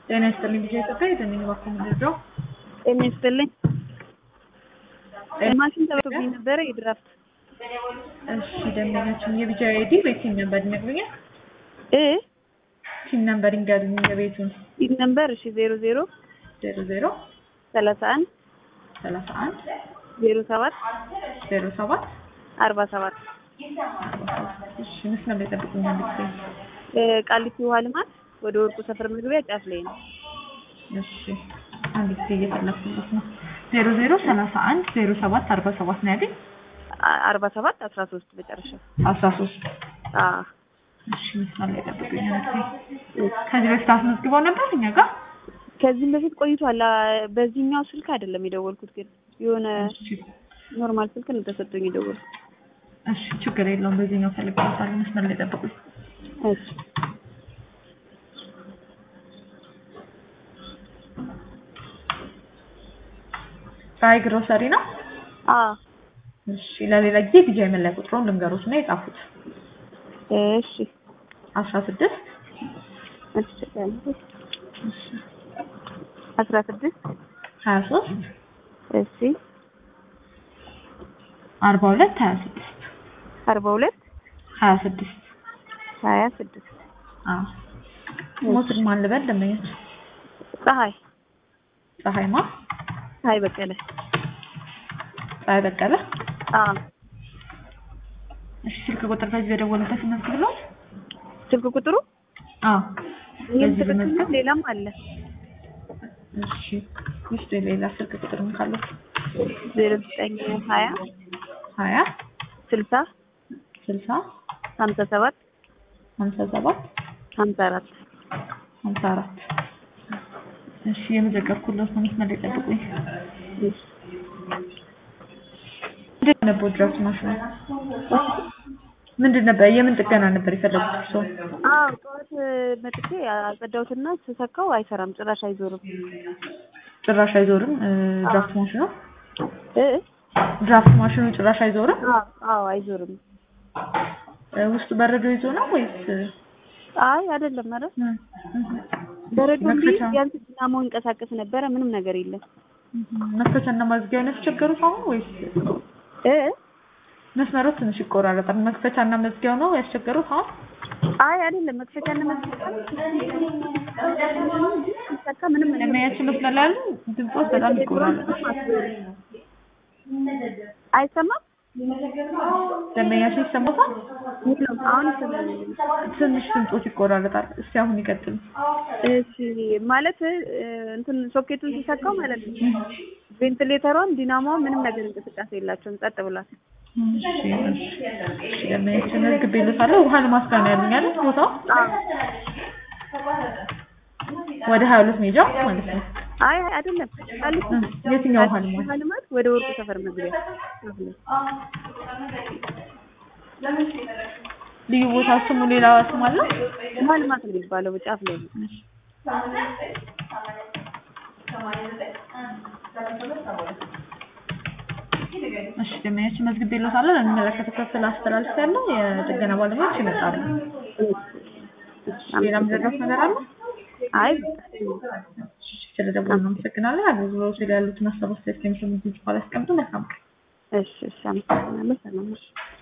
ጤና ይስጥልኝ ጊዜ ኢትዮጵያ የዘነኝ ባኮ ምድርደው ጤና ይስጥልኝ። ማሽን ተበቶብኝ ነበረ የድራፍት እሺ ደንበኛችን የቢጃ አይዲ ቤቲን ነበር ይነግሩኛል እ ቲም ነምበር ይንገሩኝ የቤቱን ይህ ነምበር እሺ ዜሮ ዜሮ ዜሮ ዜሮ ሰላሳ አንድ ሰላሳ አንድ ዜሮ ሰባት ዜሮ ሰባት አርባ ሰባት እሺ መስመር ላይ ጠብቁኛል ጊዜ ቃሊቲ ውሃ ልማት ወደ ወርቁ ሰፈር መግቢያ ጫፍ ላይ ነው። እሺ አንድ ጊዜ እየፈለኩለት ነው ዜሮ ዜሮ ሰላሳ አንድ ዜሮ ሰባት አርባ ሰባት ነው ያገኝ አ- አርባ ሰባት አስራ ሶስት መጨረሻ አስራ ሶስት አዎ እሺ መስመር ላይ ጠብቁኛል ጊዜ ከዚህ በፊት አስመዝግበው ነበር እኛ ጋር ከዚህም በፊት ቆይቷል። አ- በዚህኛው ስልክ አይደለም የደወልኩት፣ ግን የሆነ እሺ ኖርማል ስልክ ነው ተሰጥቶኝ የደወልኩት። እሺ ችግር የለውም በዚህኛው ፈልግበታል መስመር ላይ ጠብቁኝ እሺ ፀሐይ ግሮሰሪ ነው አዎ እሺ ለሌላ ጊዜ ቢጃ የመለያ ቁጥሩን ልንገሮት እና የጻፉት እሺ አስራ ስድስት አስራ ስድስት ሀያ ሶስት እሺ አርባ ሁለት ሀያ ስድስት አርባ ሁለት ሀያ ስድስት ሀያ ስድስት አዎ ሞትን ማን ልበል ደንበኞች ፀሐይ ፀሐይ ማ ፀሐይ በቀለ ፀሐይ በቀለ አዎ እሺ ስልክ ቁጥር በዚህ በደወሉበት መዝግብለው ስልክ ቁጥሩ አዎ ይህም በዚህ ትክክል ነው። በመዝገብ ሌላም አለ እሺ ውስጥ ሌላ ስልክ ቁጥርም ካለው ዜሮ ዘጠኝ ሀያ ሀያ ስልሳ ስልሳ ሀምሳ ሰባት ሀምሳ ሰባት ሀምሳ አራት ሀምሳ አራት እሺ የመዘገብኩለት ነው መስመር ላይ ጠብቁኝ ምንድን ነበር ድራፍት ማሽኑ ምንድን ነበር የምን ጥገና ነበር የፈለጉት እርስዎ አዎ ጠዋት መጥቼ አጸዳሁትና ስሰካው አይሰራም፣ ጭራሽ አይዞርም። ጭራሽ አይዞርም እ፣ ድራፍት ማሽኑ እ ድራፍት ማሽኑ ጭራሽ አይዞርም አዎ አዎ አይዞርም። እ፣ ውስጡ በረዶ ይዞ ነው ወይስ አይ አይደለም፣ ኧረ እ፣ እ፣ በረዶ እንዲህ መክፈቻ ቢያንስ ዲናሞ ይንቀሳቀስ ነበረ። ምንም ነገር የለም። መክፈቻና ማዝጊያው ነው ያስቸገሩት አሁን ወይስ እ መስመሮች ትንሽ ይቆራረጣል መክፈቻና መዝጊያው ነው ያስቸገሩት አሁን አይ አይደለም፣ መክፈቻና መስቀል ሲሰካ ምንም ነገር ለሚያችን መስመር ላይ ያሉ ድምፆች በጣም ይቆራረጣል አይሰማም። ደንበኛችን ይሰማታል የለም፣ አሁን ይሰማል። ትንሽ ድምፆች ይቆራረጣል እስቲ አሁን ይቀጥሉ እሺ ማለት እ፣ እንትን ሶኬቱን ሲሰካው ማለት ነው ቬንቲሌተሯም ዲናሞዋ ምንም ነገር እንቅስቃሴ የላቸውም፣ ጸጥ ብሏል። እሺ እሺ እሺ ደንበኛችን መዝግቤልዎታለሁ ውሃ ልማስጋ ነው ያሉኝ አይደል ቦታው ወደ ሀያ ሁለት ሜጃ ማለት ነው አይ አይ አይደለም ቃሊቲ እ፣ የትኛው ውሃ ልማት ውሃ ልማት ወደ ወርቁ ሰፈር መግቢያ ጫፍ ላይ። ልዩ ቦታ ስሙ ሌላ ስም አለው ውሃ ልማት ነው የሚባለው ጫፍ ላይ ነው። እሺ ደንበኛችን መዝግቤልዎታለሁ ለሚመለከተው ክፍል አስተላልፌያለሁ የጥገና ባለሙያዎች ይመጣሉ ሌላ ምዘረፍ ነገር አለ አይ ስለደወሉ እናመሰግናለን አገልግሎቱ ላይ ያሉትን ሀሳብ አስተያየት ከሚሰሙት በኋላ ያስቀምጡ መልካም ቀን እሺ እሺ አመሰግናለሁ። ሰላም ነሽ?